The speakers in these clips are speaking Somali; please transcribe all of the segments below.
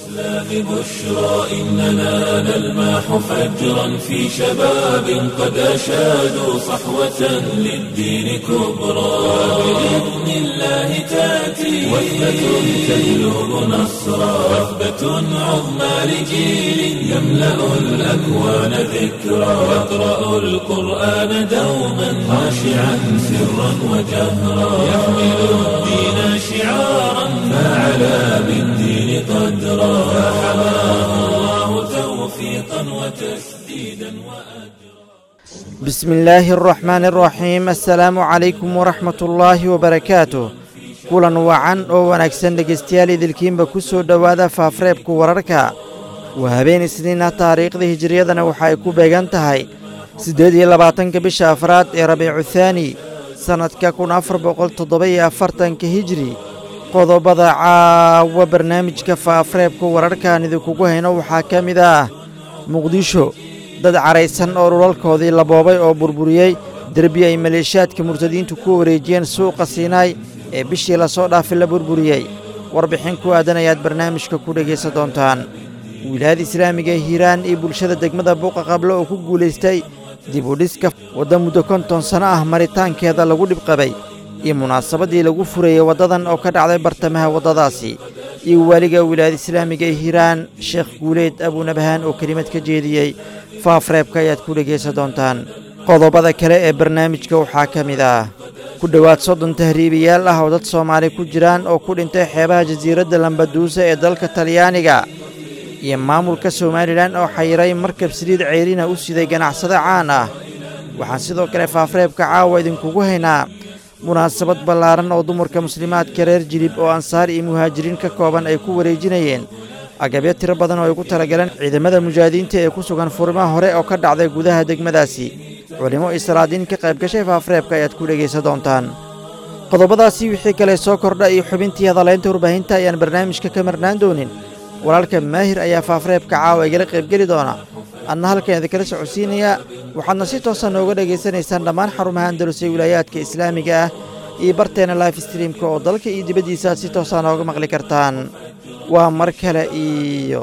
الإسلام بشرى إننا نلمح فجرا في شباب قد أشادوا صحوة للدين كبرى بإذن الله تأتي وثبة تجلب نصرا وثبة عظمى لجيل يملأ الأكوان ذكرا يقرأ القرآن دوما خاشعا سرا وجهرا يحمل الدين شعارا فعلى بالدين قدرا فحماه الله توفيقا وتسديدا وأجرا بسم الله الرحمن الرحيم السلaamu calaykum waraxmat ullaahi wabarakaatuh kulan wacan oo wanaagsan dhegaystayaal idilkiinba ku soo dhowaada faafreebka wararka waa habeen isniina taariikhda hijiriyadana waxa ay ku beegan tahay siddeed iyo labaatanka bisha afraad ee rabiicu thaani sannadka kun afar boqol toddoba-iyo afartanka hijri qodobada caawa barnaamijka faafreebka wararkaan idinkugu hayno waxaa ka mid ah muqdisho dad caraysan oo dhulalkoodii la boobay oo burburiyey derbi ay maleeshiyaadka murtadiintu ku wareejiyeen suuqa siinaay ee bishii lasoo dhaafay la burburiyey warbixin ku aadan ayaad barnaamijka ku dhegaysan doontaan wilaayada islaamiga ee hiiraan iyo bulshada degmada buuqa qable oo ku guulaystay dib u dhiska wadda muddo konton sanno ah maritaankeeda lagu dhibqabay iyo munaasabadii lagu furayey waddadan oo ka dhacday bartamaha waddadaasi iyo waaliga wilaayada islaamiga ee hiiraan sheekh guuleed abuunabahaan oo kelimad ka jeediyey faafreebka ayaad ku dhegaysan doontaan qodobada kale ee barnaamijka waxaa ka mid ah ku dhowaad soddon tahriibayaal ah oo dad soomaali ku jiraan oo ku dhintay xeebaha jasiiradda lambaduusa ee dalka talyaaniga iyo maamulka somalilan oo xayiray markab saliid ceyrina u siday ganacsado caan ah waxaan sidoo kale faafreebka caawa idinkugu haynaa munaasabad ballaaran oo dumarka muslimaadka reer jilib oo ansaar iyo muhaajiriin ka kooban ay ku wareejinayeen agabyo tiro badan oo ay ku talagaleen ciidamada mujaahidiinta ee ku sugan furimaha hore oo ka dhacday gudaha degmadaasi culimo iyo salaadiin ka qayb gashay faafreebka ayaad ku dhegaysan doontaan qodobadaasi wixii kale soo kordha iyo xubintii hadalaynta warbaahinta ayaan barnaamijka ka marnaan doonin walaalka maahir ayaa faafreebka caawa igala qaybgeli doona adna halkan idinkala socodsiinayaa waxaadna si toosa nooga dhegaysanaysaan dhammaan xarumaha andalus ee wilaayaadka islaamiga ah iyo barteena life streamka oo dalka iyo dibaddiisa aad si toosaa nooga maqli kartaan waa mar kale iyo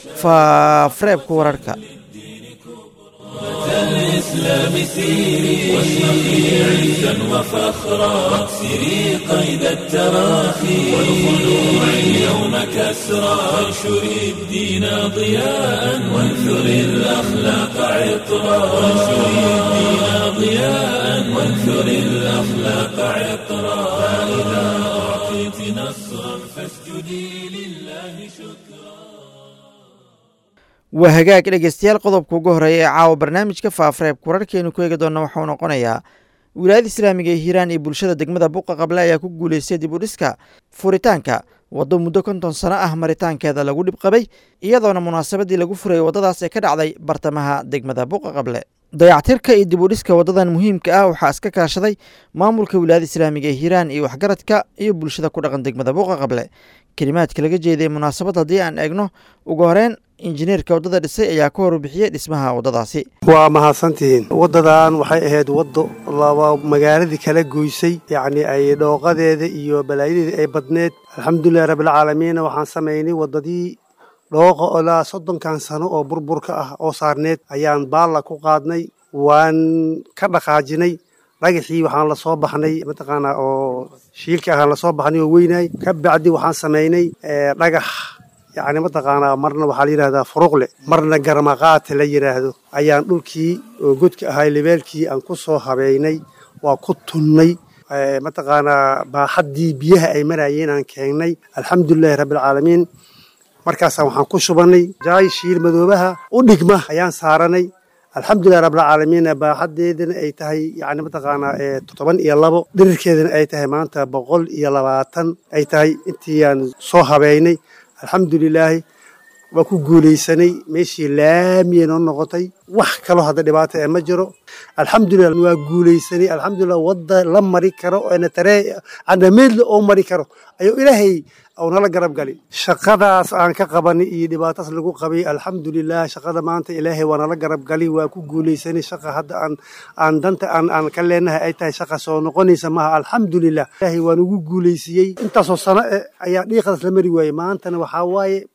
faafreebka wararka الإسلام سيري واشرقي عزا وفخرا واكسري قيد التراخي والخلوع اليوم كسرا وانشري الدين ضياء وانثري الأخلاق عطرا وانشري الدين ضياء وانثري الأخلاق عطرا فإذا أعطيت نصرا فاسجدي لله شكرا waa hagaag dhegaystayaal qodobka ugu horeeya ee caawa barnaamijka faafreebka wararkeenu ku eegi doonna waxauu noqonayaa wilaayada islaamiga ee hiiraan iyo bulshada degmada buuqa qable ayaa ku guulaystay dib u dhiska furitaanka waddo muddo konton sanno ah maritaankeeda lagu dhibqabay iyadoona munaasabadii lagu furayay waddadaas ee ka dhacday bartamaha degmada buuqa qable dayactirka iyo dib u dhiska waddadan muhiimka ah waxaa iska kaashaday maamulka wilaayada islaamiga ee hiiraan iyo waxgaradka iyo bulshada ku dhaqan degmada buuqa qable kelimaadka laga jeeday munaasabad haddii aan eegno ugu horeyn injineerka waddada dhisay ayaa ka horbixiyey dhismaha waddadaasi waa mahadsantihiin waddadan waxay ahayd waddo laba magaaladii kala goysay yacnii ay dhooqadeeda iyo balaayadeedii ay badneed alxamdulilahi rabbilcaalamiina waxaan samaynay waddadii dhooqa ilaa soddonkan sano oo burburka ah oo saarneed ayaan baalla ku qaadnay waan ka dhaqaajinay dhagaxii waxaan la soo baxnay mataqaanaa oo shiilka ahaan la soo baxnay oo weynaay ka bacdi waxaan samaynay dhagax yacni mataqaanaa marna waxaa la yidhahdaa furuqle marna garmaqaate la yidhaahdo ayaan dhulkii oo godka ahay lebeelkii aan ku soo habeynay waa ku tunnay mataqaanaa baaxaddii biyaha ay marayeen aan keennay alxamdulilahi rabbialcaalamiin markaasaan waxaan ku shubannay jaay shiil madoobaha u dhigma ayaan saaranay alxamdulilahi rabbilcaalamiin baaxaddeedana ay tahay yani mataqaanaa todoban iyo labo dhirirkeedana ay tahay maanta boqol iyo labaatan ay tahay intiiyaan soo habeynay alxamdulilaahi waa ku guulaysanay meeshii laamiya noo noqotay wax kaloo hadda dhibaata ee ma jiro alxamdulilah waa guulaysanay alxamdulilah wadda la mari karo oona taree canameedla oo mari karo ayuu ilaahay au nala garab gali shaqadaas aan ka qabanay iyo dhibaataas lagu qabay alxamdulilah shaqada maanta ilaahay waa nala garab gali waa ku guulaysanay shaqa hadda aan aan danta aan aan ka leenahay ay tahay shaqa soo noqonaysa maaha alxamdulilah ilaahay waa nagu guulaysiiyey intaasoo sano eh ayaa dhiiqadaas la mari waayey maantana waxaa waaye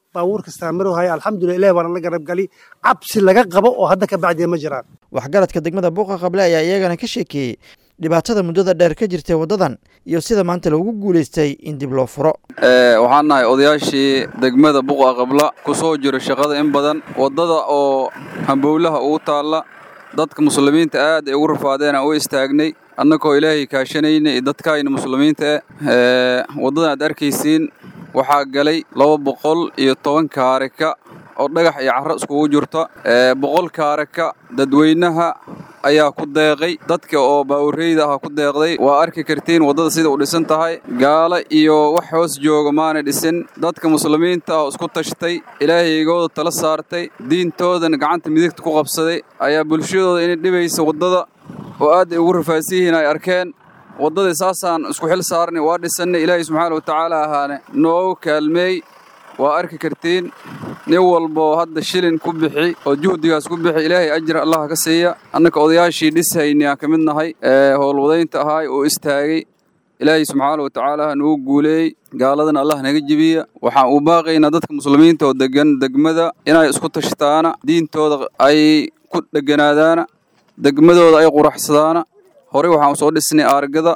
baabuur kastaa marohaya alxamdulilah ilahi baana la garabgali cabsi laga qabo oo hadda ka bacdiya ma jiraan waxgaradka degmada buuqa qable ayaa iyagana ka sheekeeyey dhibaatada muddada dheer ka jirtay waddadan iyo sida maanta loogu guulaystay in dib loo furo waxaan nahay odayaashii degmada buqa qabla ku soo jira shaqada in badan waddada oo hambowlaha ugu taalla dadka muslimiinta aad ay ugu rafaadeen aan u istaagnay annagoo ilaahay kaashanayna iyo dadkaayna muslimiinta eh waddadan aad arkaysiin waxaa galay laba boqol iyo toban kaarika oo dhagax iyo carro iskugu jirta boqol kaarika dadweynaha ayaa ku deeqay dadka oo baawureyda aha ku deeqday waa arki kartiin waddada sida u dhisan tahay gaalo iyo wax hoos jooga maana dhisin dadka muslimiinta ah oo isku tashtay ilaahaygooda tala saartay diintoodana gacanta midigta ku qabsaday ayaa bulshadooda inay dhibaysa waddada oo aad ay ugu rafaadsan yihiin ay arkeen waddadii saasaan isku xil saarnay waa dhisannay ilaahay subxaana wa tacaala ahaane noogu kaalmeey waa arki kartiin nin walboo hadda shilin ku bixi oo juhdigaas ku bixi ilaahay ajir allah ka siiya annaka odayaashii dhishayni aan ka mid nahay ee howlwadaynta ahaay oo istaagay ilaahay subxaana wa tacaala nugu guuleeyey gaaladana allah naga jebiya waxaan u baaqaynaa dadka muslimiinta oo degan degmada inay isku tashtaana diintooda ay ku dheganaadaana degmadooda ay quraxsadaana horey waxaan usoo dhisnay aargada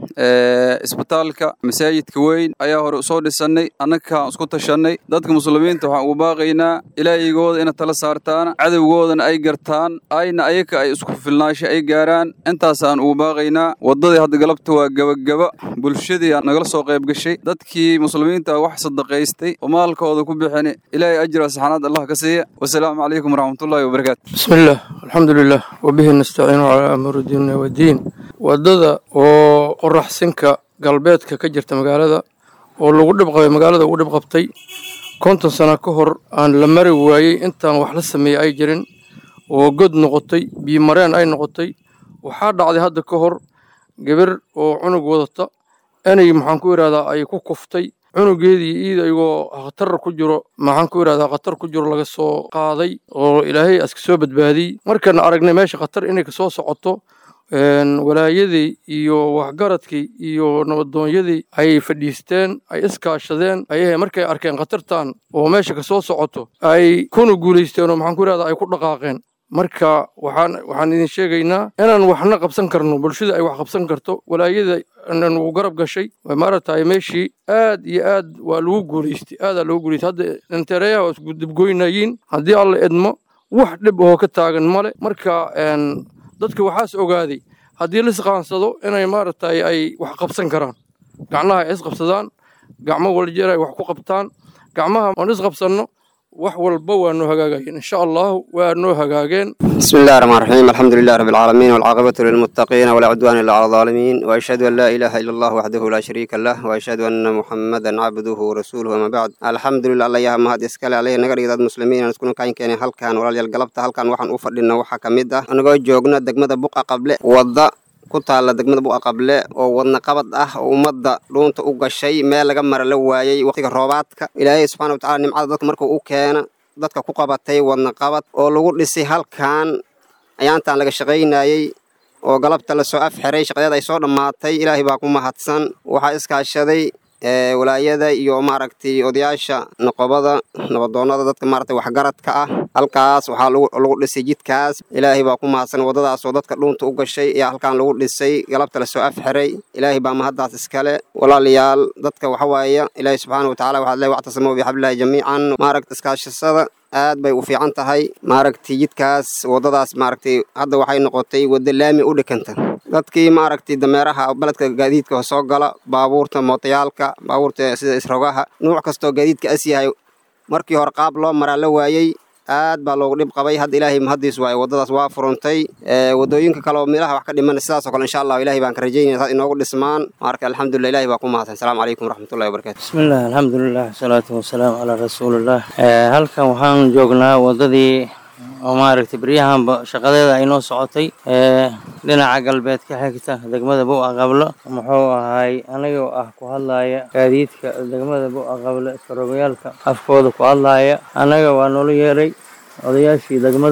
isbitaalka masaajidka weyn ayaa hore usoo dhisannay annagaan isku tashannay dadka muslimiinta waxaan ugu baaqaynaa ilaahigooda ina tala saartaan cadowgoodana ay gartaan ayna ayaga ay isku filnaasho ay gaaraan intaasaan ugu baaqaynaa waddadii hadda galabta waa gebagaba bulshadii nagala soo qayb gashay dadkii muslimiinta wax sadaqaystay oo maalkooda ku bixini ilaahay ajra saxanaad allah ka siiya wasalaamu calaykum waraxmatullaahi wabarakaatu bismillaah alxamdulilah wabihi nastaciinu calaa amuuri diinina wadiin waddada oo qoraxsinka galbeedka ka jirta magaalada oo lagu dhibqabay magaalada ugu dhib qabtay konton sano ka hor aan la mari waayey intaan wax la sameeyey ay jirin oo god noqotay biyomareen ay noqotay waxaa dhacday hadda ka hor gabar oo cunug wadata inay maxaan ku idhahdaa ay ku kuftay cunugeedii iid ayagoo khatar ku jiro maxaan ku idhahdaa khatar ku jiro laga soo qaaday oo ilaahay aska soo badbaadiyey markaan aragnay meesha khatar inay kasoo socoto walaayadii iyo waxgaradkii iyo nabadoonyadii ay fadhiisteen ay iskaashadeen ayahe markay arkeen khatartan oo meesha kasoo socoto ay kuna guulaysteen oo maxaan ku idhahdaa ay ku dhaqaaqeen marka waxaan waxaan idin sheegaynaa inaan waxna qabsan karno bulshada ay wax qabsan karto walaayada nagu garab gashay maaragtay meeshii aad iyo aad waa lagu guulaystay aadaa lagu guulaystay hadda intereyaha waa isku dibgoynayiin haddii alla edmo wax dhib oo ka taagan male marka dadka waxaas ogaaday haddii la isqaansado inay maaragtay ay wax qabsan karaan gacnaha ay isqabsadaan gacmo waljeer ay wax ku qabtaan gacmaha aan isqabsanno wax walba waa noo hagaagayeen insha allahu waa noo hagaageen بسم الله الرحمن الرحيم الحمد لله رب العالمين والعاقبة للمتقين ولا عدوان إلا على الظالمين وأشهد أن لا إله إلا الله وحده لا شريك له وأشهد أن محمدا عبده ورسوله وما بعد الحمد لله الله يا مهد إسكال عليه نقر إذا المسلمين أن تكونوا كاين كان هل كان ولا القلبت هل كان وحن أوفر لنا وحا كمدة أنا قوي جوجنا دقمة بقى قبل وضع ku taalla degmada bu'a qable oo wadna qabad ah oo ummadda dhuunta u gashay meel laga mara la waayey waqtiga roobaadka ilaahay subxaana wa tacala nimcada dadka markuu u keena dadka ku qabatay wadna qabad oo lagu dhisay halkan ayaantaan laga shaqaynayey oo galabta lasoo afxiray shaqadeed ay soo dhammaatay ilaahay baa ku mahadsan waxaa iskaashaday walaayada iyo maaragtay odayaasha noqobada nabadoonnada dadka maaragtay waxgaradka ah halkaas waxaa lagu dhisay jidkaas ilaahay baa ku mahadsan waddadaas oo dadka dhuunta u gashay ayaa halkaan lagu dhisay galabta lasoo afxiray ilaahay baa mahaddaas iskale walaalayaal dadka waxa waaye ilaahay subxaana watacala waxaad leey wactasamuu bixablillahi jamiican maaragta iskaashasada aad bay u fiican tahay maaragtay jidkaas waddadaas maaragtay hadda waxay noqotay wadda laami u dhikanta dadkii maaragtay dameeraha beledka gaadiidka soo gala baabuurta mootayaalka baabuurta sida isrogaha nuuc kastoo gaadiidka as yahay markii hore qaab loo maraa la waayey aad baa loogu dhib qabay hadda ilaahay mahaddiis waaye waddadaas waa furuntay waddooyinka kale oo meelaha wax ka dhiman sidaasoo kale insha allahu ilahay baan ka rajaynaya saas inoogu dhismaan marka alxamdulillah ilahay baa ku mahadsan asalaamu calaykum waraxmatullahi wabarakatu bismillaah alxamdulilah wasalaatu wasalaamu calaa rasuulillah halkan waxaan joognaa waddadii oo maaragtay beryahanba shaqadeeda ay noo socotay dhinaca galbeed ka xigta degmada bu'a qablo muxuu ahay anigoo ah ku hadlaaya gaadiidka degmada bu'a qablo iskaroogayaalka afkooda ku hadlaaya annaga waa noola yeeray odayaashii degmada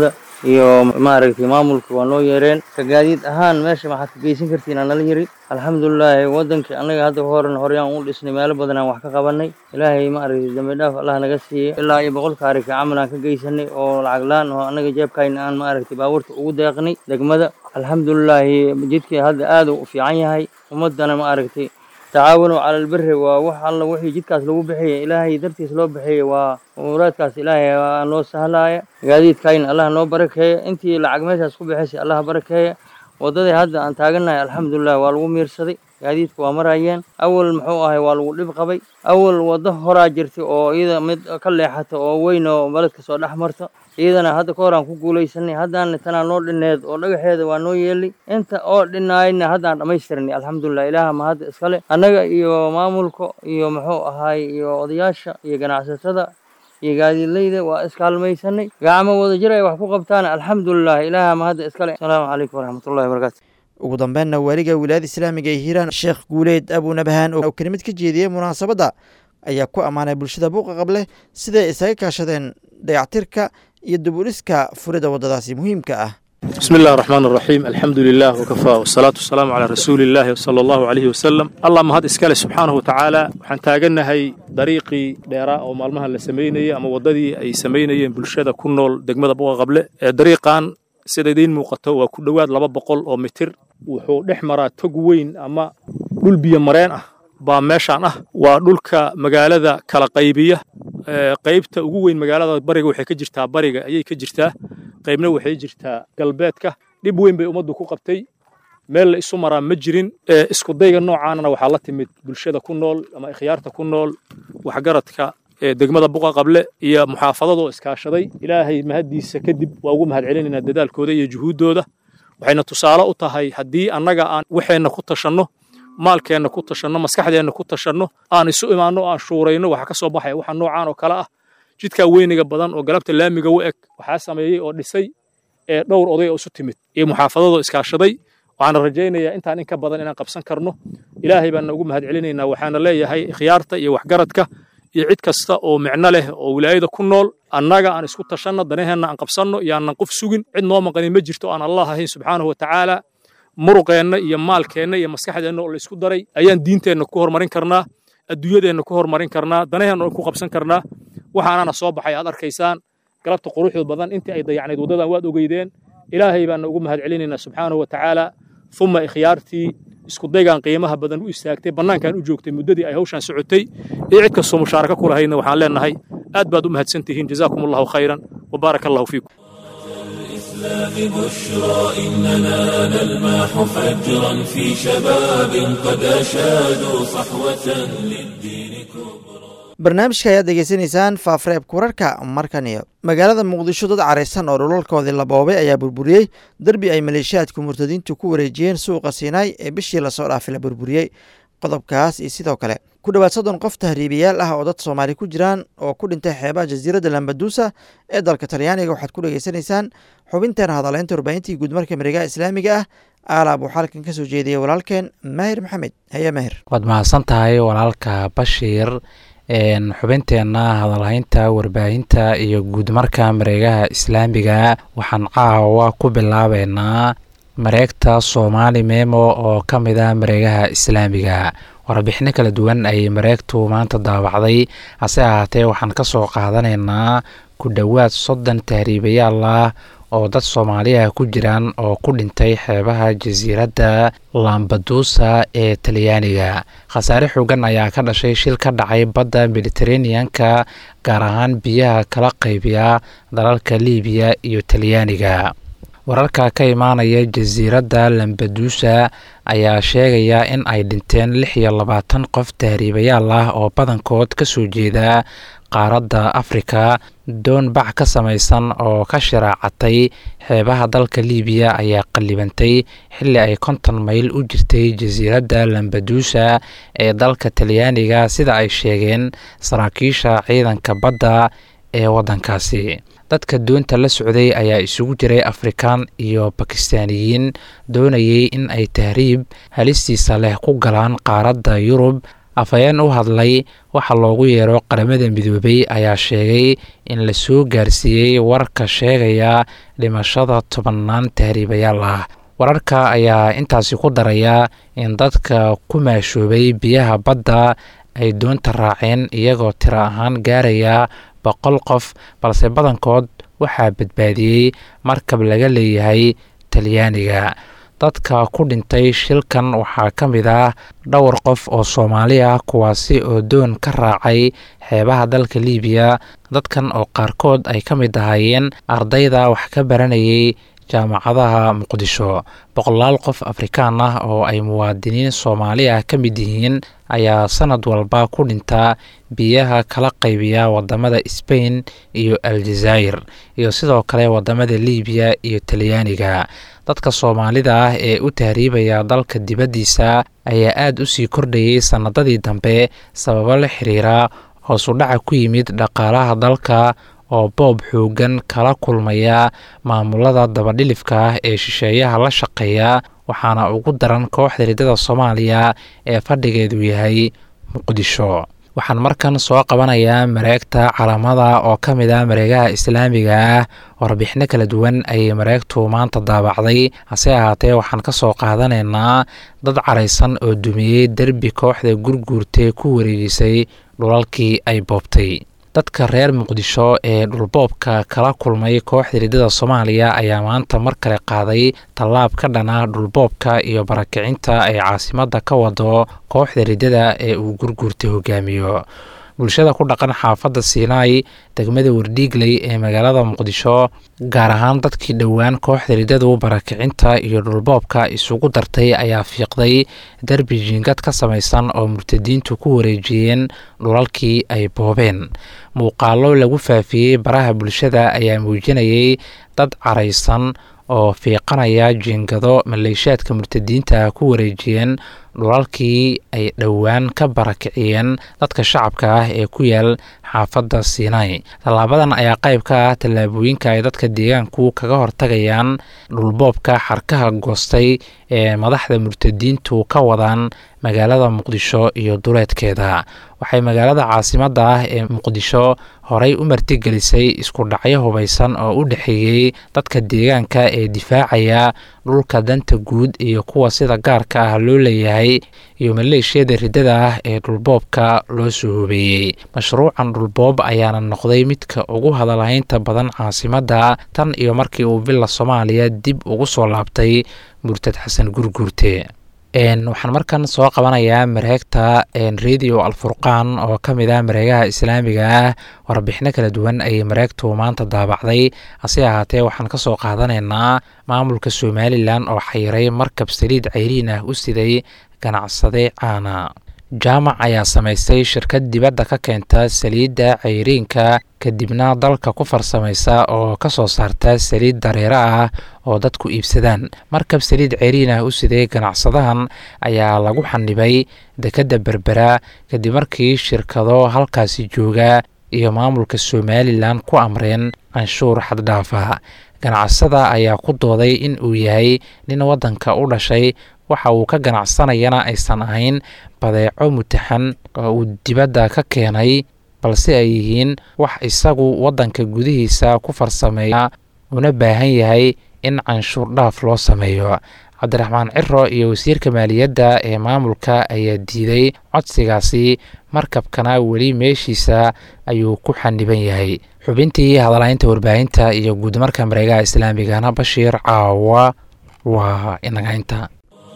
iyo maaragtay maamulka waa noo yeereen ka gaadiid ahaan meesha maxaad ka geysan kartiin aan nala yiri alxamdulilaahi wadankii annaga hadda horan horyaan u dhisnay meelo badan aan wax ka qabanay ilaahay maaragtay dambi dhaaf allah naga siiyey ilaa iyo boqol kaarika camal aan ka geysanay oo lacag laan oo annaga jeebkayna aan maaragtay baabuurta ugu deeqnay degmada alxamdulilaahi jidkii hadda aad u fiican yahay ummadana maaragtay tacaawanu cala albiri waa wax alla wixii jidkaas lagu bixiyay ilaahay dartiis loo bixiyey waa muraadkaas ilaahay waa noo sahlaaya gaadiidkayna allah noo barakeeya intii lacag meeshaas ku bixisay allah barakeeya waddadii hadda aan taagannahay alxamdulilah waa lagu miirsaday gaadiidka waa marayeen awal muxuu ahay waa lagu dhib qabay awal waddo horaa jirtay oo iyada mid ka leexata oo weyn oo baledka soo dhex marta iyadana hadda ka hor aan ku guulaysanay haddaan tanaa noo dhineed oo dhagaxeeda waa noo yeelay inta oo dhinaayna haddaan dhammaystirnay alxamdulilah ilaaha ma hadda iskale annaga iyo maamulka iyo muxuu ahaay iyo odayaasha iyo ganacsatada iyo gaadiidleyda waa iskaalmaysanay gacmo wada jir ay wax ku qabtaan alxamdulilah ilaaha ma hadda iskale asalaamu calaykum waraxmatullahi wabarakaatu ugu dambeynna waaliga wilaayada islaamiga ee hiiraan sheekh guuleed abuunabahaan oo kelimad ka jeediyey munaasabadda ayaa ku ammaanay bulshada buuqa qable siday isaga kaashadeen dayactirka iyo dubudhiska furida waddadaasi muhiimka ah بسم الله الرحمن الرحيم الحمد لله وكفى والصلاة والسلام على رسول الله صلى الله عليه وسلم اللهم هاد إسكالي سبحانه وتعالى وحن تاغنهي طريقي ديراء أو مالمها اللي سميني أما وددي أي سميني بلشادة كنول دقمة بوغا قبل طريقان سيدين موقته وكل واد لبا بقول أو متر wuxuu dhex maraa tog weyn ama dhul biyo mareen ah baa meeshaan ah waa dhulka magaalada kala qaybiya qaybta ugu weyn magaalada bariga waxay ka jirtaa bariga ayay ka jirtaa qaybna waxay jirtaa galbeedka dhib weyn bay ummaddu ku qabtay meel la isu maraa ma jirin iskudayga noocaanana waxaa la timid bulshada ku nool ama ikhyaarta ku nool waxgaradka degmada buqa qable iyo muxaafadadoo iskaashaday ilaahay mahaddiisa kadib waa ugu mahadcelinaynaa dadaalkooda iyo juhuuddooda waxayna tusaale u tahay haddii annaga aan waxeenna ku tashanno maalkeenna ku tashanno maskaxdeenna ku tashanno aan isu imaanno o aan shuurayno waxa ka soo baxaya waxa noocaan oo kale ah jidkaa weyniga badan oo galabta laamiga u eg waxaa sameeyey oo dhisay ee dhowr oday oo isu timid iyo muxaafadadoo iskaashaday waxaana rajaynayaa intaan in ka badan inaan qabsan karno ilaahay baana ugu mahadcelinaynaa waxaana leeyahay ikhyaarta iyo waxgaradka iyo cid kasta oo micno leh oo wilaayada ku nool annaga aan isku tashanno danaheenna aan qabsanno iyo aanan qof sugin cid noo maqanin ma jirto aan allah ahayn subxaanahu watacaala muruqeenna iyo maalkeenna iyo maskaxdeenna oo la isku daray ayaan diinteenna ku horumarin karnaa adduunyadeenna ku horumarin karnaa danaheenna oo ku qabsan karnaa waxaanana soo baxay aad arkaysaan galabta quruxda badan intii ay dayacnayd waddadan waad ogeydeen ilaahay baana ugu mahadcelinaynaa subxaanahu watacaala uma ikhyaartii iskudaygaan qiimaha badan u istaagtay bannaankan u joogtay muddadii ay hawshaan socotay iyo cid kastoo mushaaraka ku lahayna waxaan leenahay aad baad u mahadsan tihiin jazaakum allahu khayran wabaaraka allahu fiikum الإسلام بشرى إننا نلمح فجرا في شباب قد أشادوا صحوة للدين كبرى barnaamijka ayaad degeysanaysaan faafreebka wararka markan iyo magaalada muqdisho dad caraysan oo dhulalkoodii la boobay ayaa burburiyey derbi ay maleeshiyaadka murtadiintu ku wareejiyeen suuqa siinaay ee bishii lasoo dhaafay la burburiyey qodobkaas iyo sidoo kale ku dhowaad soddon qof tahriibiyaal ah oo dad soomaali ku jiraan oo ku dhintay xeebaha jasiiradda lambaduusa ee dalka talyaaniga waxaad ku dhegeysanaysaan xubinteena hadaleynta warbaahintii guudmarka mareegaha islaamiga ah aalaab uu xalkan ka soo jeediyey walaalkeen maahir maxamed haye maahir waad mahadsan tahay walaalka bashiir xubinteenna hadalhaynta warbaahinta iyo guudmarka mareegaha islaamiga waxaan caawa ku bilaabeynaa mareegta soomaali memo oo ka mid ah mareegaha islaamiga warbixino kala duwan ayay mareegtu maanta daawacday hase ahaatee waxaan ka soo qaadanaynaa ku dhowaad soddon tahriibayaal ah oo dad soomaaliya ku jiraan oo ku dhintay xeebaha jasiiradda lambaduusa ee talyaaniga khasaare xoogan ayaa ka dhashay shil ka dhacay badda mediteraneanka gaar ahaan biyaha kala qaybiya dalalka liibiya iyo talyaaniga wararka ka imaanaya jasiiradda lambaduusa ayaa sheegaya in ay dhinteen lix iyo labaatan qof tahriibayaal ah oo badankood ka soo jeeda qaaradda afrika doon bac ka samaysan oo ka shiraacatay xeebaha dalka liibiya ayaa qallibantay xilli ay konton mayl u jirtay jasiiradda lambaduusa ee dalka talyaaniga sida ay sheegeen saraakiisha ciidanka badda ee waddankaasi dadka doonta la socday ayaa isugu jiray afrikaan iyo bakistaaniyiin doonayay in ay tahriib halistiisa leh ku galaan qaaradda yurub afhayeen u hadlay waxa loogu yeero qaramada midoobay ayaa sheegay in la soo gaarsiiyey warka sheegaya dhimashada tobannaan tahriibayaal ah wararka ayaa intaasi ku daraya in dadka ku maashoobay biyaha badda ay doonta raaceen iyagoo tiro ahaan gaaraya boqol qof balse badankood waxaa badbaadiyey markab laga leeyahay talyaaniga dadka ku dhintay shilkan waxaa ka mid ah dhowr qof oo soomaali ah kuwaasi oo doon ka raacay xeebaha dalka liibiya dadkan oo qaarkood ay ka mid ahaayeen ardayda wax ka baranayay jaamacadaha muqdisho boqolaal qof afrikaan ah oo ay muwaadiniin soomaali ah ka mid yihiin ayaa sanad walba ku dhintaa biyaha kala qaybiya wadamada sbain iyo aljazaa'ir iyo sidoo kale wadamada liibiya iyo talyaaniga dadka soomaalida ah ee u tahriibaya dalka dibaddiisa ayaa aada u sii kordhayay sannadadii dambe sababo la xiriira hoosudhaca ku yimid dhaqaalaha dalka oo boob xoogan kala kulmaya maamulada dabadhilifka ah ee shisheeyaha la shaqeeya waxaana ugu daran kooxda riddada soomaaliya ee fadhigeedu yahay muqdisho waxaan markan soo qabanayaa mareegta calamada oo ka mid ah mareegaha islaamiga ah warbixino kala duwan ayay mareegtu maanta daabacday hase ahaatee waxaan ka soo qaadanaynaa dad caraysan oo dumiyey derbi kooxda gurguurtee ku wareegisay dhulalkii ay boobtay dadka reer muqdisho ee dhulboobka kala kulmay kooxda riddada soomaaliya ayaa maanta mar kale qaaday tallaab ka dhana dhulboobka iyo barakicinta ay caasimadda ka wado kooxda riddada ee uu gurguurta hogaamiyo bulshada ku dhaqan xaafadda siinaay degmada wardhiigley ee magaalada muqdisho gaar ahaan dadkii dhowaan kooxda riddadu barakicinta iyo dhulboobka isugu dartay ayaa fiiqday derbi jiingad ka samaysan oo murtadiintu ku wareejiyeen dhulalkii ay boobeen muuqaallo lagu faafiyey baraha bulshada ayaa muujinayay dad caraysan oo fiiqanaya jiingado maleeshaadka murtadiinta ku wareejiyeen dhulalkii ay dhowaan ka barakiciyeen dadka shacabka ah ee ku yaal xaafadda siinay tallaabadan ayaa qayb ka ah tallaabooyinka ay dadka deegaanku kaga hortagayaan dhulboobka xarkaha goostay ee madaxda murtadiintu ka wadaan magaalada muqdisho iyo duleedkeeda waxay magaalada caasimadda ah ee muqdisho horey u martigelisay isku dhacyo hubaysan oo u dhexeeyey dadka deegaanka ee difaacaya dhulka danta guud iyo kuwa sida gaarka ah loo leeyahay iyo maleeshiyada riddada ah ee dhulboobka loo soo hobeeyey mashruucan dhulboob ayaana noqday midka ugu hadalhaynta badan caasimadda tan iyo markii uu villa soomaaliya dib ugu soo laabtay murtad xasan gurguurte waxaan markan soo qabanayaa mareegta radio alfurqaan oo ka mid ah mareegaha islaamiga ah warbixino kala duwan ayay mareegtu maanta daabacday hase ahaatee waxaan ka soo qaadanaynaa maamulka somalilan oo xayiray markab saliid cayriin ah u siday ganacsade caana jaamac ayaa samaystay shirkad dibadda ka keenta saliidda cayriinka kadibna dalka ku farsamaysa oo ka soo saarta saliid dareero ah oo dadku iibsadaan markab saliid ceyriin ah u siday ganacsadahan ayaa lagu xanibay dekedda berbera kadib markii shirkado halkaasi jooga iyo maamulka somalilan ku amreen canshuur xaddhaafa ganacsada ayaa ku dooday in uu yahay nin waddanka u dhashay waxa uu ka ganacsanayana aysan ahayn badeeco mutaxan oo uu dibadda ka keenay balse ay yihiin wax isagu waddanka gudihiisa ku farsameeya una baahan yahay in canshuur dhaaf loo sameeyo cabdiraxmaan ciro iyo wasiirka maaliyadda ee maamulka ayaa diiday codsigaasi markabkana weli meeshiisa ayuu ku xaniban yahay xubintii hadalaynta warbaahinta iyo guudmarka mareegaha islaamigana bashiir caawa waa inagaynta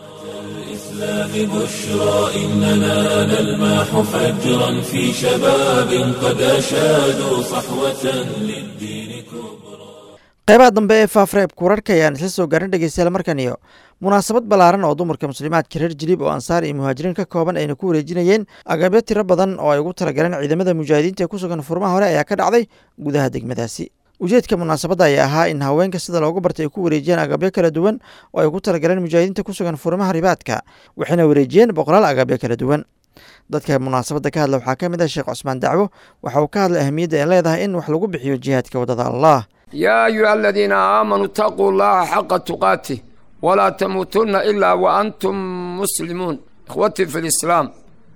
بشرى إننا نلمح فجرا في شباب قد أشادوا صحوة للدين كبرى qaybaha dambe ee faafreebka wararka ayaan isla soo gaarin dhegeystayaal markan iyo munaasabad ballaaran oo dumarka muslimaadka reer jiliib oo ansaar iyo muhaajiriin ka kooban ayna ku wareejinayeen agabyo tiro badan oo ay ugu talagaleen ciidamada mujaahidiinta ee ku sugan furmaha hore ayaa ka dhacday gudaha degmadaasi ujeedka munaasabadda ayaa ahaa in haweenka sida loogu bartay ay ku wareejiyeen agabyo kala duwan oo ay ugu talagaleen mujaahidiinta ku sugan furmaha ribaadka waxayna wareejiyeen boqolaal agabyo kala duwan dadka munaasabadda ka hadla waxaa ka mid ah sheekh cusmaan dacwo waxa uu ka hadlay ahamiyadda ay leedahay in wax lagu bixiyo jihaadka waddada allah yaa ayuha aladiina aamanuu itaquu llaha xaqa tuqaatih walaa tamuutunna ilaa wa antum muslimuun ikhwatii fi lislaam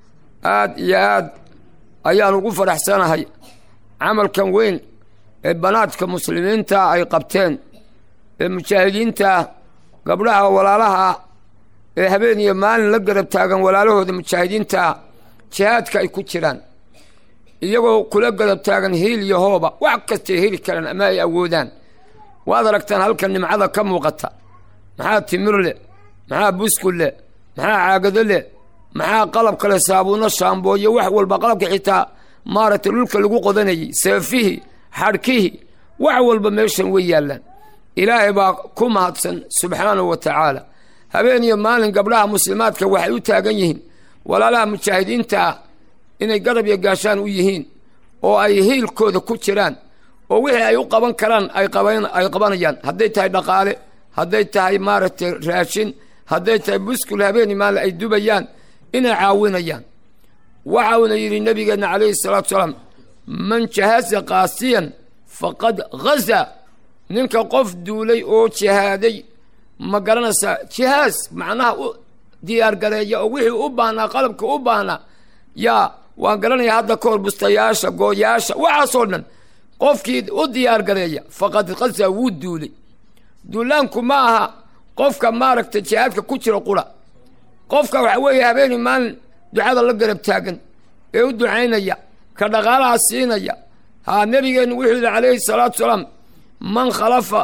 aad iyo aad ayaan ugu faraxsanahay camalkan weyn ee banaadka muslimiinta ay qabteen ee mujaahidiinta gabdhaha walaalaha ee habeen iyo maalin la garab taagan walaalahooda mujaahidiinta jihaadka ay ku jiraan iyagoo kula garab taagan hiil iyo hooba wax kastay heli karaan ama ay awoodaan waad aragtaan halkan nimcada ka muuqata maxaa timir leh maxaa buskud leh maxaa caagado leh maxaa qalab kale saabuuno shaambooyo wax walba qalabka xitaa maaragtay dhulka lagu qodanayay seefihii xadhkihii wax walba meeshan way yaallaan ilaahay baa ku mahadsan subxaanahu wa tacaala habeen iyo maalin gabdhaha muslimaadka waxay u taagan yihiin walaalaha mujaahidiinta ah inay garab iyo gaashaan u yihiin oo ay hiilkooda ku jiraan oo wixii ay u qaban karaan ay ay qabanayaan hadday tahay dhaqaale hadday tahay maaragtay raashin hadday tahay buskul habeeni maalin ay dubayaan inay caawinayaan waxa uuna yidhi nabigeenna calayhi salaatu salaam man jahaza qaasiyan faqad ghaza ninka qof duulay oo jihaaday ma garanaysaa jihaas macnaha u diyaargareeya oo wixii u baahnaa qalabka u baahnaa yaa waan garanayaa hadda ka hor bustayaasha gooyaasha waxaasoo dhan qofkii u diyaargareeya faqad ghaza wuu duulay duulaanku ma aha qofka maaragtay jihaadka ku jira qura qofka waxa weeye habeeni maalin ducada la garab taagan ee u ducaynaya ka dhaqaalaha siinaya haa nebigeennu wuxuu yidhi calayhi salaatu salaam man khalafa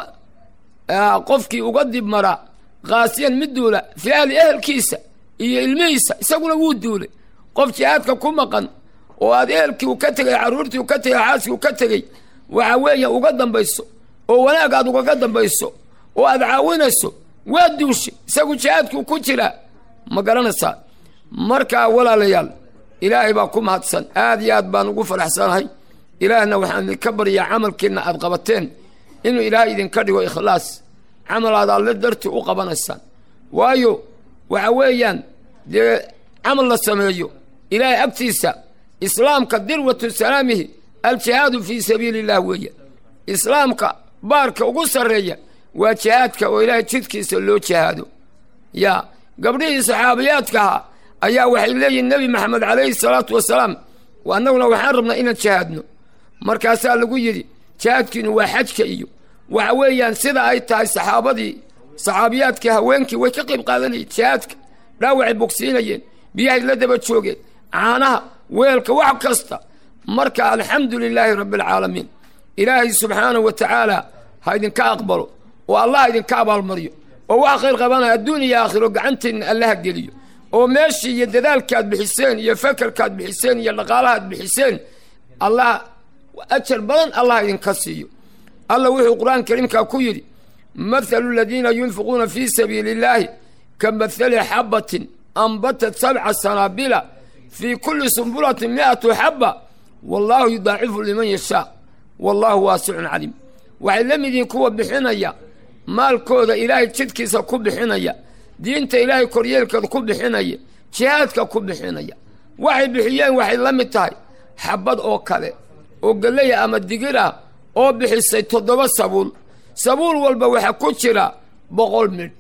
qofkii uga dib mara kaasiyan mid duula fii ahli ehelkiisa iyo ilmihiisa isaguna wuu duulay qof jihaadka ku maqan oo aad ehelkii u ka tegay carruurtii u ka tegay xaaskii u ka tegey waxa weeye uga dambayso oo wanaag aad ugaga dambayso oo aad caawinayso waa duushay isagu jihaadkuu ku jiraa ma garanaysaa markaa walaalayaal ilaahay baa ku mahadsan aad iyo aad baan ugu faraxsanahay ilaahna waxaan idinka baryaa camalkiina aad qabateen inuu ilaahay idinka dhigo ikhlaas camal aad alle dartii u qabanaysaan waayo waxa weeyaan dee camal la sameeyo ilaahay agtiisa islaamka dirwatu salaamihi aljihaadu fii sabiili illah weeye islaamka baarka ugu sarreeya waa jihaadka oo ilaahay jidkiisa loo jihaado yaa gabdhihii saxaabiyaadka ahaa ayaa waxay leeyihin nebi maxamed calayhi salaatu wasalaam annaguna waxaan rabnaa inaan jihaadno markaasaa lagu yidhi jihaadkiinu waa xajka iyo waxa weeyaan sida ay tahay saxaabadii saxaabiyaadkii haweenkii way ka qayb qaadanayeen jihaadka dhaawacay bogsiinayeen biyahay la daba joogeen caanaha weelka wax kasta marka alxamdu lilaahi rabbi alcaalamiin ilaahay subxaanahu wa tacaala ha idinka aqbalo oo allah idinka abaalmaryo oo wax khayr qabanaya adduun iyo aakhiro gacantiinna allaha geliyo oo meeshii iyo dadaalkaad bixiseen iyo fakerkaad bixiseen iyo dhaqaalahaad bixiseen allah ajar badan allah idinka siiyo allah wuxuu qur-aan kariimkaa ku yidhi mathalu aladiina yunfiquuna fii sabiili illaahi ka mathali xabbatin ambatat sabca sanaabila fii kulli sumbulatin mi'atu xabba wallaahu yudaacifu liman yashaa wallaahu waasicun caliim waxay la mid yihiin kuwa bixinaya maalkooda ilaahay jidkiisa ku bixinaya diinta ilaahay koryeelkeeda ku bixinaya jihaadka ku bixinaya waxay bixiyeen waxay la mid tahay xabbad oo kale oo geleya ama digir ah oo bixisay toddoba sabuul sabuul walba waxaa ku jira boqol midh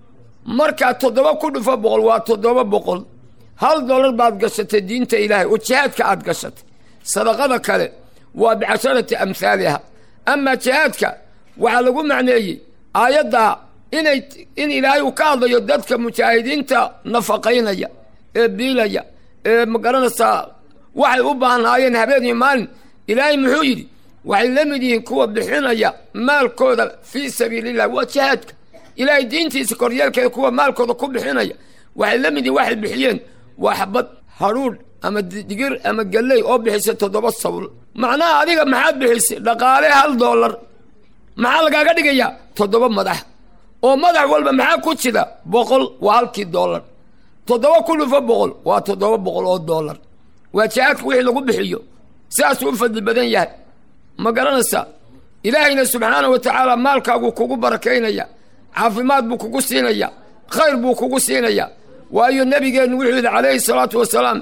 markaa toddoba ku dhufo boqol waa toddoba boqol hal dollar baad gashatay diinta ilaahay oo jihaadka aad gashatay sadaqada kale waa bicasharati amhaaliha amaa jihaadka waxaa lagu macneeyey aayaddaa inay in ilaahay uu ka hadlayo dadka mujaahidiinta nafaqaynaya ee biilaya ee magaranaysaa waxay u baahnaayeen habeen iyo maalin ilaahay muxuu yidhi waxay la mid yihiin kuwa bixinaya maalkooda fii sabiiliillah waa jihaadka ilaahay diintiisa koryeelkeeda kuwa maalkooda ku bixinaya waxay la mid yihiin waxay bixiyeen waa xabad hadhuudh ama digir ama galley oo bixisay toddoba sabuul macnaha adiga maxaad bixisay dhaqaale hal dollar maxaa lagaaga dhigayaa toddoba madax oo madax walba maxaa ku jira boqol waa halkii dollar toddoba ku dhufo boqol waa toddoba boqol oo dollar waa jihaadka wixii lagu bixiyo sidaasuu u fadli badan yahay ma garanaysaa ilaahayna subxaanahu wa tacaala maalkaaguu kugu barakaynaya caafimaad buu kugu siinaya khayr buu kugu siinaya waayo nebigeennu wuxuu yidhi calayhi salaatu wasalaam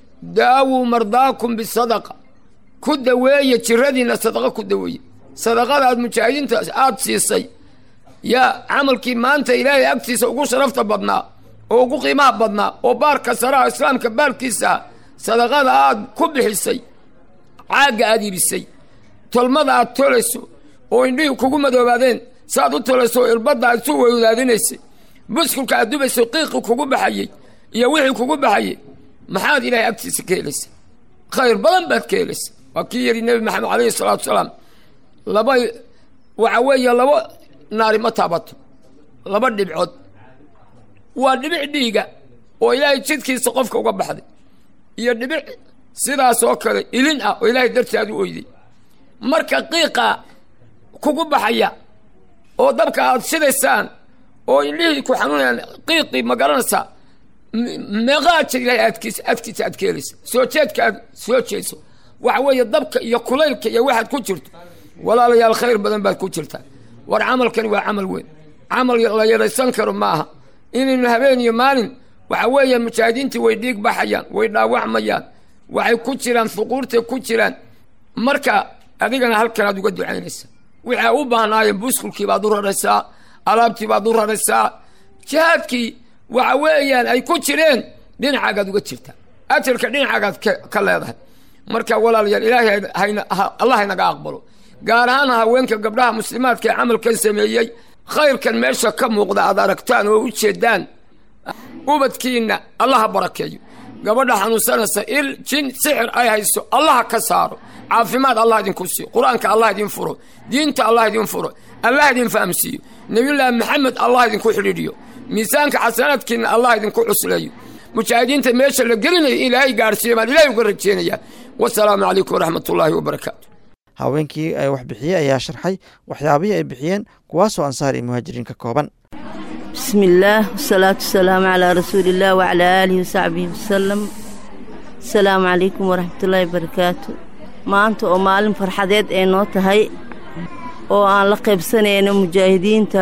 daawuu mardaakum bisadaqa ku daweeye jiradiinna sadaqa ku daweeye sadaqada aad mujaahidiinta aada siisay yaa camalkii maanta ilaahay agtiisa ugu sharafta badnaa oo ugu qiimaha badnaa oo baarka saraha islaamka baalkiisa sadaqada aad ku bixisay caagga aad iibisay tolmada aad tolayso oo indhihii kugu madoobaadeen saaad u tolayso oo irbadda aad isu weydaadinaysay buskulka aad dubayso qiiqii kugu baxayey iyo wixii kugu baxayey maxaad ilaahay agtiisa ka helaysa khayr badan baad ka helaysa waa kii yidhi nebi maxamed calayhi salaatu wasalaam laba waxa weeye laba naari ma taabato laba dhibcood waa dhibic dhiiga oo ilaahay jidkiisa qofka uga baxday iyo dhibic sidaas oo kale ilin ah oo ilaahay dartii aad u oyday marka qiiqa kugu baxaya oo dabka aad shidaysaan oo indhihii ku xanuunayaan qiiqii ma garanaysaa meeqaa jir ilaahay adkiisa adkiisa aad ka helaysa soo jeedka aad soo jeeso waxa weeye dabka iyo kulaylka iyo waxaad ku jirto walaalayaal khayr badan baad ku jirtaa war camalkani waa camal weyn camal la yaraysan karo maaha inaynu habeen iyo maalin waxa weeye mujaahidiintii way dhiig baxayaan way dhaawacmayaan waxay ku jiraan fuquurtay ku jiraan marka adigana halkan aad uga ducaynaysa waxay u baahnaayeen buskulkii baad u raraysaa alaabtii baad u raraysaa jihaadkii waxa weeyaan ay ku jireen dhinacaagaad uga jirtaa ajarka dhinacaagaad ka leedahay marka walaalayaal ilaahay allah haynaga aqbalo gaar ahaan haweenka gabdhaha muslimaadka ee camalkan sameeyey khayrkan meesha ka muuqda aad aragtaan oo u jeedaan ubadkiinna allaha barakeeyo gabadha xanuunsanaysa il jin sixir ay hayso allaha ka saaro caafimaad allah idinku siiyo qur-aanka allah idin furo diinta allah idin furo allah idin fahamsiiyo nebiyullaahi maxamed allah idinku xidhiidhiyo miisaanka xasanaadkiinna allah idinku cusleeyo mujaahidiinta meesha la gelinayo ilaahay gaadhsiiya baan ilahay uga rajeenayaa wasalaamu calaykum waraxmat ullaahi wabarakaatu haweenkii ay wax bixiyey ayaa sharxay waxyaabihii ay bixiyeen kuwaasoo ansaar iyo muhaajiriin ka kooban bismi illaah wasalaatu wasalaamu calaa rasuuliillah wacalaa aalihi wasaxbihi wasalam asalaamu calaykum waraxmatullaahi wabarakaatu maanta oo maalin farxadeed ay noo tahay oo aan la qaybsanayno mujaahidiinta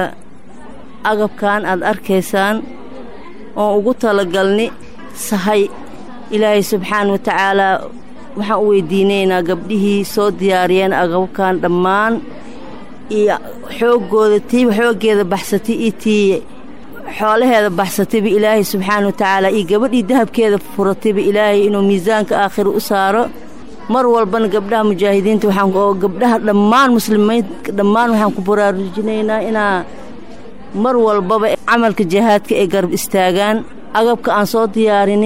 agabkan aad arkaysaan oon ugu talagalni sahay ilaahay subxaana wa tacaalaa waxaan u weydiinaynaa gabdhihii soo diyaariyeen agabkan dhammaan iyo xooggooda tiiba xooggeeda baxsatay iyo tii xoolaheeda baxsatayba ilaahay subxaana wa tacaala iyo gabadhii dahabkeeda furatayba ilaahay inuu miisaanka aakhira u saaro mar walbana gabdhaha mujaahidiinta waxaan oo gabdhaha dhammaan muslimiinta dhammaan waxaan ku baraarujinaynaa inaa mar walbaba camalka jihaadka ay garab istaagaan agabka aan soo diyaarini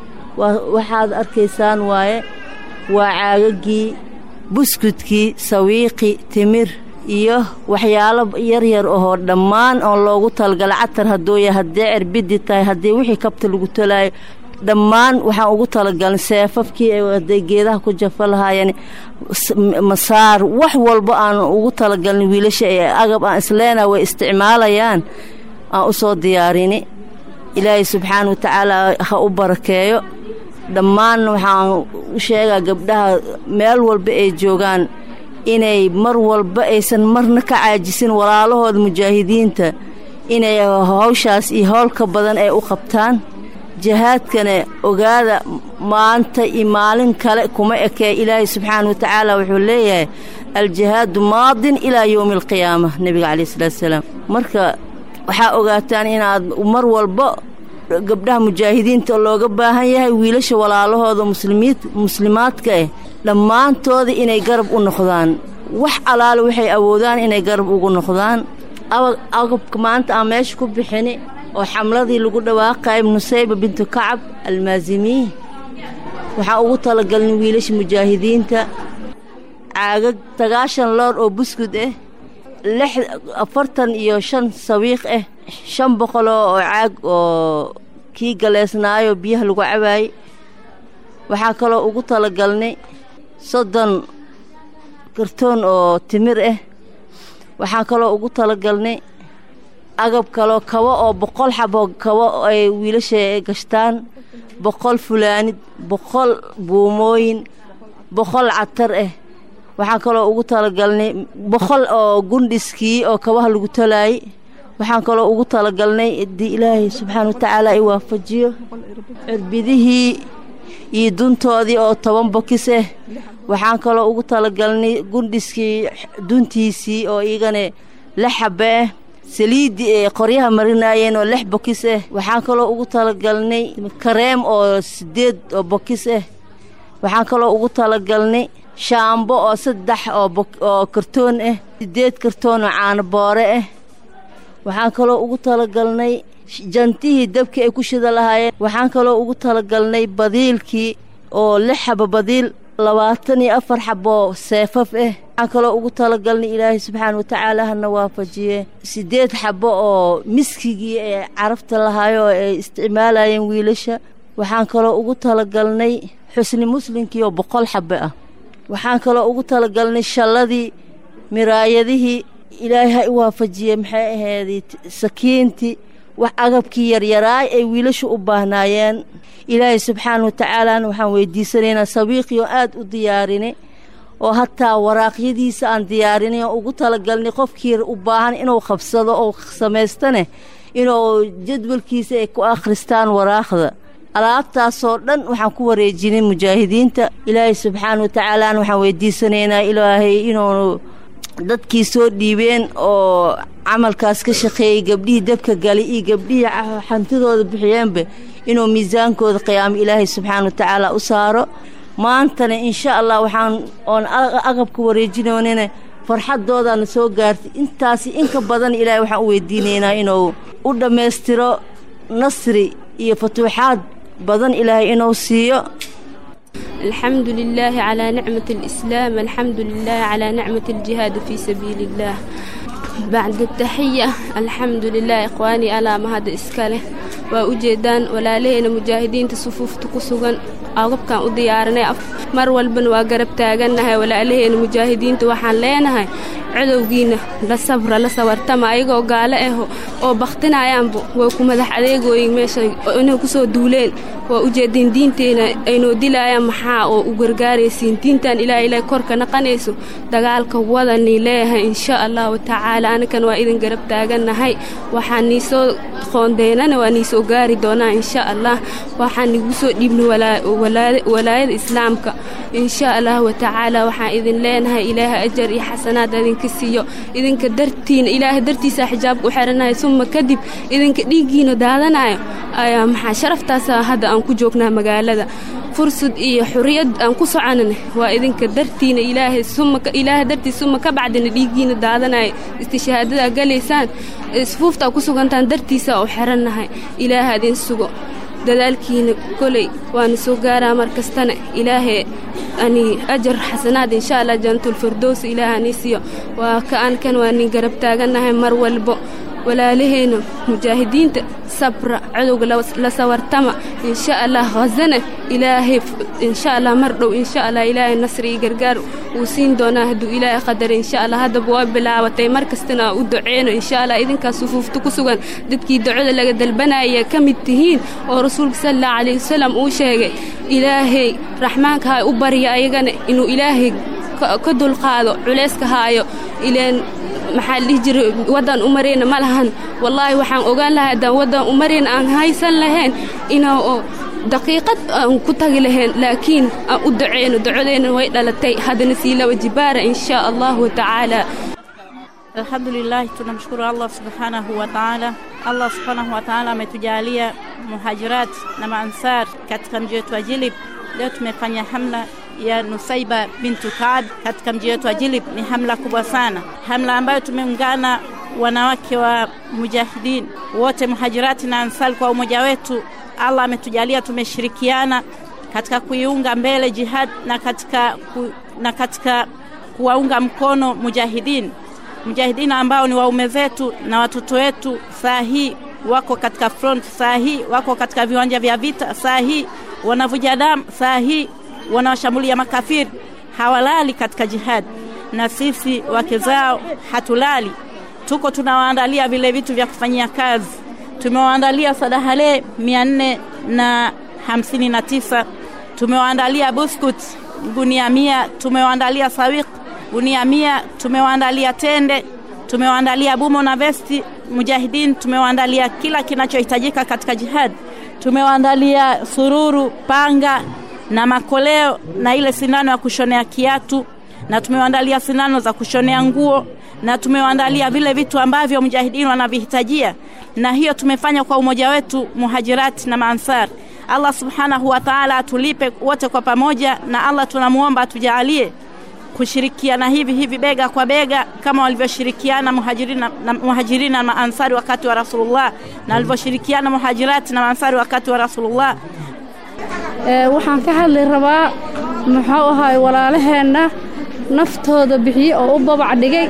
waxaad arkaysaan waaye waa caagagii buskudkii sawiiqi timir iyo waxyaalo yaryar ahoo dhammaan oon loogu talagala catar hadduu ya haddee cerbidi tahay haddii wixii kabta lagu tolaayo dhammaan waxaan ugu talagalnay seefafkii hadday geedaha ku jafa lahaayeen masaar wax walba aan ugu talagalnay wiilasha ee agab aan isleena way isticmaalayaan aan u soo diyaarini ilaahay subxaana wa tacaala ha u barakeeyo dhammaan waxaan u sheegaa gabdhaha meel walba ay joogaan inay mar walba aysan marna ka caajisin walaalahooda mujaahidiinta inay hawshaas iyo howlka badan ay u qabtaan jihaadkana ogaada maanta iyo maalin kale kuma ekee ilaahay subxaana wa tacaala wuxuu leeyahay aljihaadu maadin ilaa yowmi alqiyaama nebiga calayi salaatu salaam marka waxaa ogaataan inaad mar walba gabdhaha mujaahidiinta looga baahan yahay wiilasha walaalahooda muslimiid muslimaadka ah dhammaantooda inay garab u noqdaan wax alaale waxay awoodaan inay garab ugu noqdaan agabka maanta aan meesha ku bixini oo xamladii lagu dhawaaqaya nusayba bintu kacab almaasimiih waxaan ugu talagalnay wiilasha mujaahidiinta caagag sagaashan loor oo buskud ah lix afartan iyo shan sawiiq ah shan boqoloo oo caag oo kii galeesnaayo biyaha lagu cabaayey waxaa kaloo ugu talagalnay soddon kartoon oo timir ah waxaa kaloo ugu talagalnay agab kaloo kabo oo boqol xaboo kabo ay wiilasha gashtaan boqol fulaanid boqol buumooyin boqol catar ah waxaan kaloo ugu talagalnay boqol oo gundhiskii oo kabaha lagu talaayey waxaan kaloo ugu talagalnay haddii ilaahay subxaana wa tacaala ay waafajiyo cirbidihii iyo duntoodii oo toban bokis ah waxaan kaloo ugu talagalnay gundhiskii duntiisii oo iyagana lix xabe ah saliiddii ay qoryaha marinaayeen oo lix bokis ah waxaan kaloo ugu talagalnay kareem oo siddeed oo bokis ah waxaan kaloo ugu talagalnay shaambo oo saddex oo kartoon ah siddeed kartoon oo caano boore ah waxaan kaloo ugu talagalnay jantihii dabkii ay ku shida lahaayeen waxaan kaloo ugu talagalnay badiilkii oo lix xabo badiil labaatan iyo afar xaboo seefaf ah waxaan kaloo ugu talagalnay ilaahay subxaana wa tacaala hana waafajiye siddeed xabo oo miskigii ee carafta lahaayo oo ay isticmaalayeen wiilasha waxaan kaloo ugu talagalnay xusni muslimkii oo boqol xabo ah waxaan kaloo ugu talagalnay shalladii miraayadihii ilaahay ha i waafajiye maxay ahayd sakiintii wax agabkii yaryaraay ay wiilashu u baahnaayeen ilaahay subxaana wa tacaalaana waxaan weydiisanaynaa sabiiqii oo aad u diyaarinay oo hataa waraaqyadiisa aan diyaarinay oo ugu talagalnay qofkii u baahan inuu qabsado oo samaystane inuu jadwalkiisa ay ku akhristaan waraaqda alaabtaasoo dhan waxaan ku wareejinay mujaahidiinta ilaahay subxaana wa tacaalaana waxaan weydiisanaynaa ilaahay inuu dadkii soo dhiibeen oo camalkaas ka shaqeeyey gabdhihii dabka galay iyo gabdhihii xantidooda bixiyeenba inuu miisaankooda qiyaamo ilaahay subxaana wa tacaala u saaro maantana insha allah waxaan oon agabka wareejinoonina farxadoodaana soo gaartay intaasi inka badan ilaahay waxaan u weydiinaynaa inuu u dhammaystiro nasri iyo futuuxaad badan ilaahay inuu siiyo الحمد لله على نعمة الإسلام الحمد لله على نعمة الجهاد في سبيل الله بعد التحية الحمد لله إخواني ألا ما هذا إسكاله وأجدان ولا لين مجاهدين تصفوف تكسوغن أغبكان أديارنا مر والبن وقرب تاغنها ولا لين مجاهدين توحان لينها cadowgiina la sabra la sawartama ayagoo gaalo ah oo bakhtinayaanba way ku madax adeegooyin meesha inay ku soo duuleen waa ujeedeen diinteena aynoo dilaayaan maxaa oo u gargaaraysiin diintan ilaa ilaa korka naqanayso dagaalka wadani leeyahay insha allahu tacaala anakan waa idin garab taagannahay waxaan niisoo qoondeynana waa niisoo gaari doonaa insha allah waxaan nigu soo dhiibnay walaayada islaamka insha allahu tacaala waxaan idin leenahay ilaaha ajar iyo xasanaad idinka siiyo idinka dartiina ilaaha dartiisa xijaabka u xiranayo suma kadib idinka dhiiggiina daadanayo ayaa maxaa sharaftaasa hadda aan ku joognaa magaalada fursad iyo xuriyad aan ku soconana waa idinka dartiina ilaahay suma ilaaha dartiis suma ka bacdina dhiiggiina daadanayo istishahaadada galaysaan sufuuftaa ku sugantaan dartiisa u xirannahay ilaaha idin sugo dadaalkiina koley waana soo gaaraa mar kastana ilaahay ani ajar xasanaad insha allah janatulfirdows ilaah ani siiyo waa ka aan kan waa nin garab taagannahay mar walbo walaalaheena mujaahidiinta sabra cadowga la sawartama insha allah khazana ilaahay insha allah mar dhow insha allah ilaahay nasri iyo gargaar wuu siin doonaa hadduu ilaahay qadara insha allah haddaba waa bilaabatay mar kastana u duceyno insha allah idinkaas sufuufta ku sugan dadkii ducada laga dalbanaya ka mid tihiin oo rasuulka sal allahu calayhi wasalam uu sheegay ilaahay raxmaanka ha u barya ayagana inuu ilaahay ka dulqaado culayska haayo ileen maxaa la dhihi jiray waddan u marayna ma lahan wallaahi waxaan ogaan lahaa haddaan waddan u marayna aan haysan lahayn inaa daqiiqad aan ku tagi lahayn laakiin aan u duceyno ducadeenna way dhalatay haddana sii laba jibaara in shaa allahu tacaala Alhamdulillah, tunamshukuru Allah subhanahu wa ta'ala. Allah subhanahu wa ta'ala ametujalia muhajirat na maansar katika mji wetu wa Jilib. Leo tumefanya hamla ya Nusaiba bintu Kaab katika mji wetu wa Jilib. Ni hamla kubwa sana, hamla ambayo tumeungana wanawake wa mujahidin wote muhajirati na ansar kwa umoja wetu. Allah ametujalia tumeshirikiana katika kuiunga mbele jihad na katika, ku, na katika kuwaunga mkono mujahidin mujahidina ambao ni waume zetu na watoto wetu, saa hii wako katika front, saa hii wako katika viwanja vya vita, saa hii wanavuja damu, saa hii wanawashambulia makafiri, hawalali katika jihad, na sisi wake zao hatulali, tuko tunawaandalia vile vitu vya kufanyia kazi. Tumewaandalia sadahale mia nne na hamsini na tisa tumewaandalia buskut gunia mia, tumewaandalia sawiq gunia mia, tumewaandalia tende, tumewaandalia bumo na vesti mujahidin, tumewaandalia kila kinachohitajika katika jihad, tumewaandalia sururu, panga na makoleo na ile sindano ya kushonea kiatu, na tumewaandalia sindano za kushonea nguo, na tumewaandalia vile vitu ambavyo mujahidin wanavihitajia, na hiyo tumefanya kwa umoja wetu muhajirati na maansar Allah subhanahu wa ta'ala atulipe wote kwa pamoja, na Allah tunamwomba atujalie kushirikiana hivi hivi bega kwa bega kama walivyoshirikiana muhajirina na muhajirina na maansari wakati wa Rasulullah na walivyoshirikiana muhajirati na maansari wakati wa Rasulullah. waxaan ka hadli rabaa muxuu ahaay walaalaheenna naftooda bixiye oo u babac dhigay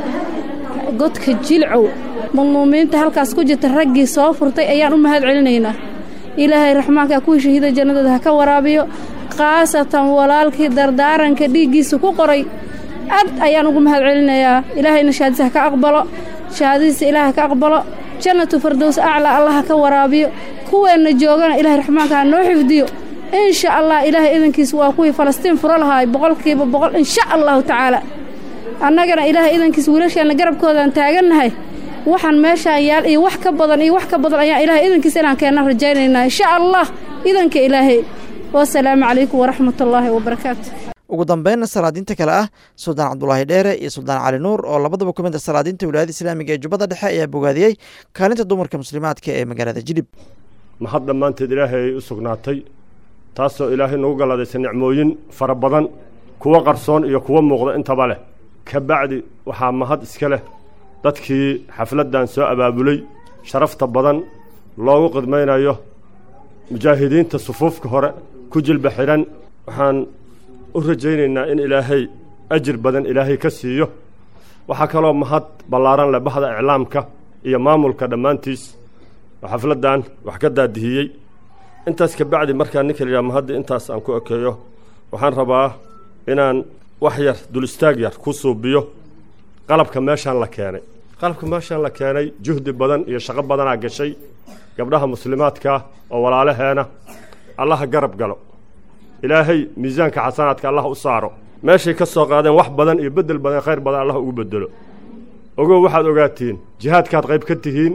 godka jilcow madluumiinta halkaas ku jirta raggii soo furtay ayaan u mahad celinaynaa ilaahay raxmaanka kuwii shahiida jannadooda ha ka waraabiyo khaasatan walaalkii dardaaranka dhiiggiisa ku qoray aad ayaan ugu mahad celinayaa ilaahayna shahaadisa ha ka aqbalo shahaadadiisa ilaah ha ka aqbalo jannatu fardows aclaa allah ha ka waraabiyo kuweenna joogana ilaahay raxmaanka ha noo xifdiyo insha allah ilaahay idankiis waa kuwii falastiin furo lahaay boqolkiiba boqol insha allahu tacaala annagana ilaahay idankiis wiilasheenna garabkoodaan taagannahay waxaan meeshaan yaal iyo wax ka badan iyo wax ka badan ayaan ilaahay idankiis inaan keenna rajaynaynaa insha allah idanka ilaahay wasalaamu calaykum waraxmatullaahi wabarakaatu ugu dambeynna salaadiinta kale ah suldaan cabdulaahi dheere iyo suldaan cali nuur oo labadaba ka mid a salaadiinta wilaayada islaamiga ee jubbada dhexe ayaa bogaadiyey kaalinta dumarka muslimaadka ee magaalada jilib mahad dhammaanteed ilaahay ay u sugnaatay taasoo ilaahay nagu galladaysa nicmooyin fara badan kuwo qarsoon iyo kuwo muuqda intaba leh ka bacdi waxaa mahad iska leh dadkii xafladdan soo abaabulay sharafta badan loogu qidmaynayo mujaahidiinta sufuufka hore ku jilba xidhan waxaan u rajaynaynaa in ilaahay ajir badan ilaahay ka siiyo waxaa kaloo mahad ballaaran leh bahda iclaamka iyo maamulka dhammaantiis oo xafladdan wax ka daadihiyey intaas ka bacdi markaa ninka layidhaha mahadda intaas aan ku ekeeyo waxaan rabaa inaan wax yar dul istaag yar ku suubiyo qalabka meeshaan la keenay qalabka meeshaan la keenay juhdi badan iyo shaqo badanaa gashay gabdhaha muslimaadka oo walaalaheena allaha garab galo ilaahay miisaanka xasanaadka allah u saaro meeshay ka soo qaadeen wax badan iyo beddel badan khayr badan allah ugu beddelo ogow waxaad ogaatiin jihaadkaad qayb ka tihiin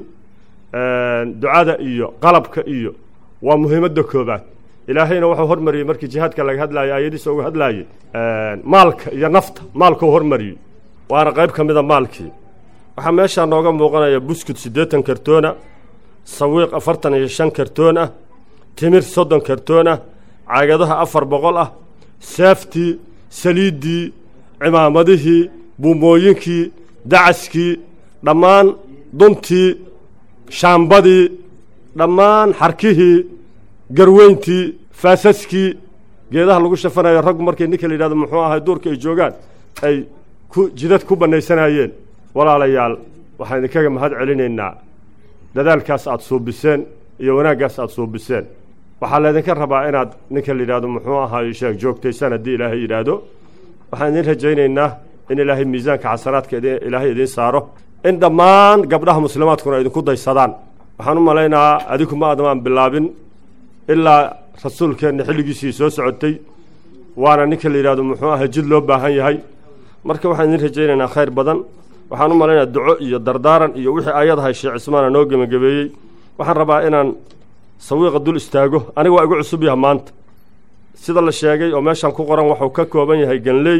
ducada iyo qalabka iyo waa muhiimadda koobaad ilaahayna wuxuu hormariyey markii jihaadka laga hadlaayay aayadiisa uga hadlaayey maalka iyo nafta maalkuu hormariyey waana qayb ka mida maalkii waxaa meeshaa nooga muuqanaya buskut siddeetan kartoona sawiiq afartan iyo shan kartoon ah timir soddon kartoon ah caagadaha afar boqol ah saaftii saliiddii cimaamadihii buumooyinkii dacaskii dhammaan duntii shaambadii dhammaan xarkihii garweyntii faasaskii geedaha lagu shafanayo raggu markay ninka la yidhahdo muxuu ahay duurka ay joogaan ay ku jidad ku bannaysanayeen walaalayaal waxaan idinkaga mahad celinaynaa dadaalkaas aad suubiseen iyo wanaaggaas aad suubiseen waxaa laydinka rabaa inaad ninka la yidhahdo muxuu ahaay sheeg joogtaysaan haddii ilaahay yidhaahdo waxaan idin rajaynaynaa in ilaahay miisaanka xasanaadka ilaahay idiin saaro in dhammaan gabdhaha muslimaadkuna idinku daysadaan waxaan u malaynahaa adiku ma adamaan bilaabin ilaa rasuulkeenna xilligiisii soo socotay waana ninka la yidhahdo muxuu ahay jid loo baahan yahay marka waxaan idin rajaynaynaa khayr badan waxaan u malaynayaa duco iyo dardaaran iyo wixii ayadahay sheekh cismaana noo gebagabeeyey waxaan rabaa inaan sawiiqa dul istaago aniga waa igu cusub yaha maanta sida la sheegay oo meeshaan ku qoran waxuu ka kooban yahay ganley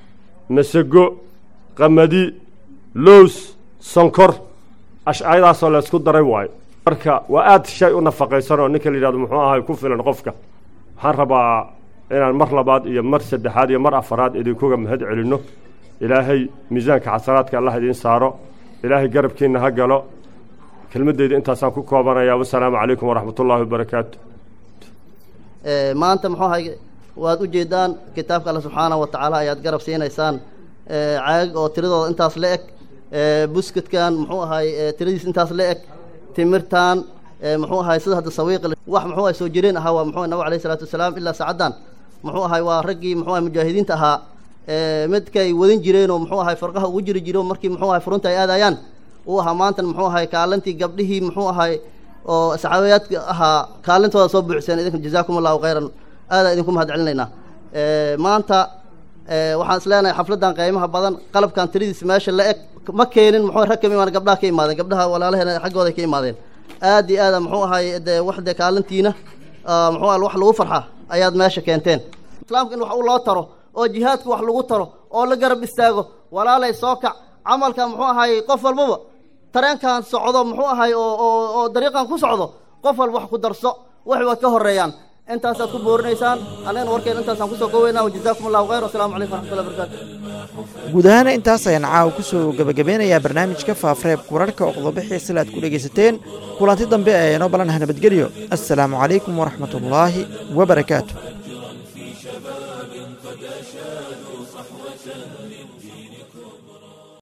masego qamadi lows sonkor ashcayadaasoo laysku daray waayo marka waa aad shay u nafaqaysan oo ninka la yidhahdo muxuu ahay ku filan qofka waxaan rabaa inaan mar labaad iyo mar saddexaad iyo mar afaraad idinkuga mahad celinno ilaahay miisaanka xasanaadka allah idiin saaro ilaahay garabkiinna ha galo kelmaddeyda intaasaan ku koobanayaa wasalaamu calaykum waraxmatullaahi wabarakaatu maanta muxuu ahay waad u jeedaan kitaabka alle subxaanahu wa tacaala ayaad garab siinaysaan caagag oo tiradooda intaas la eg buskudkan muxuu ahay tiradiis intaas la eg timirtan muxuu ahay sida hadda sawiiq wax muxuu ahay soo jireen ahaa waa muxuu nabig alayhi salaatu wasalaam ilaa saacaddan muxuu ahay waa raggii muxuu ahay mujaahidiinta ahaa midkay wadin jireenoo muxuu ahay farqaha ugu jiri jiro markii muxuu ahay furunta ay aadayaan uu ahaa maantan muxuu ahay kaalintii gabdhihii muxuu ahay oo saxaabiyaadka ahaa kaalintooda soo buuxseen idinka jazaakum allahu khayran aadaa idinku mahad celinaynaa maanta waxaan is leenahay xafladdan qiimaha badan qalabkan tiradiis meesha la eg ma keenin muxuu rag kama imaan gabdhaha ka imaadeen gabdhaha walaalaheena xaggooda ka imaadeen aad iyo aada muxuu ahay dee wax dee kaalintiina muxuu ahay wax lagu farxa ayaad meesha keenteen islaamka in wax u loo taro oo jihaadka wax lagu taro oo la garab istaago walaalay soo kac camalka muxuu ahay qof walbaba tareenkan socdo muxuu ahay oo oo oo dariiqan ku socdo qof walba wax ku darso wax waad ka horeeyaan intaasaad ku boorinaysaan annagana warkeena intaasaan kusoo koweynaa wajazaakum allahu khayr wasalaamu calaykum waraxmatullahi wabarakaatu guud ahaana intaas ayaan caawa ku soo gebagabeynayaa barnaamijka faafareebka wararka oo qodobixii sila aad ku dhegaysateen kulanti dambe ee inoo balanaha nabadgelyo assalaamu calaykum waraxmatullaahi wabarakaatu